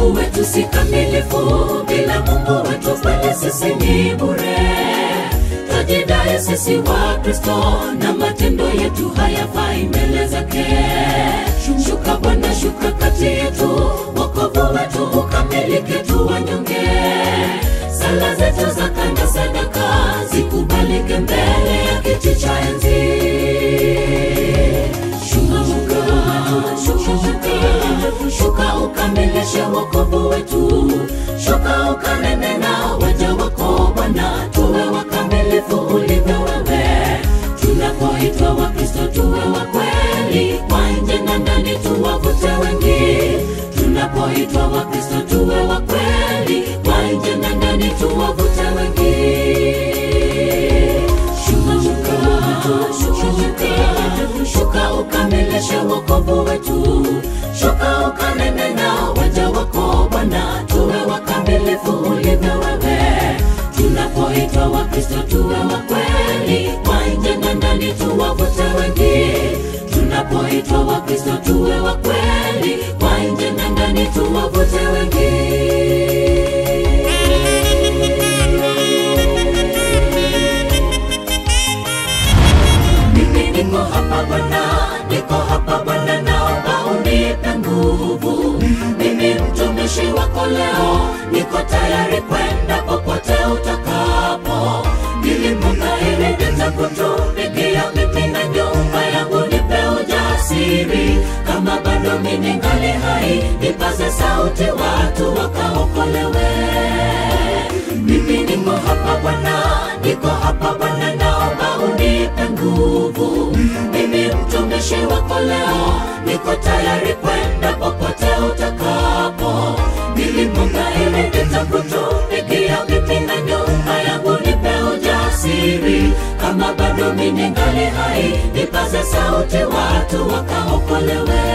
Mungu wetu si kamilifu, bila Mungu wetu kweli sisi ni bure. Twajidai sisi wa Kristo na matendo yetu hayafai mbele zake. Shuka Bwana, shuka kati yetu, wokovu wetu ukamilike, tu wanyonge. Sala zetu za kanda sadaka zikubalike mbele ya kiti cha enzi. Shuka, shuka, shuka, shuka, shuka ukamilishe wokovu wetu, shuka ukanene na waja wako Bwana, tuwe wakamilifu ulivyo wewe. Tunapoitwa Wakristo tuwe wa kweli, kwa nje na ndani tuwavute wengi. Tunapoitwa Wakristo tuwe wa kweli, kwa nje na ndani tuwavute wengi. Shuka, shuka, shuka, shuka, shuka ukamilishe wokovu wetu, shuka ukanene na waja wako Bwana, tuwe wakamilifu ulivyo wewe. Tunapoitwa Wakristo tuwe wa kweli, kwa nje na ndani tuwavute wengi. Tunapoitwa Wakristo tuwe wa kweli, kwa nje na ndani tuwavute wengi. Mimi niko hapa Bwana, niko hapa Bwana, naomba unipe nguvu. Mimi mtumishi wako leo, niko tayari kwenda popote utakapo. Nilipoghairi nitakutumikia mimi na nyumba yangu, nipe ujasiri. Kama bado mimi ngali hai, nipaze sauti, watu wakaokolewe. Mimi niko hapa Bwana, niko hapa Bwana, naomba unipe nguvu. Mimi mtumishi wako leo, niko tayari kwenda popote utakapo. Nilipoghairi nitakutumikia mimi na nyumba yangu, nipe ujasiri. Kama bado mimi ngali hai, nipaze sauti, watu wakaokolewe.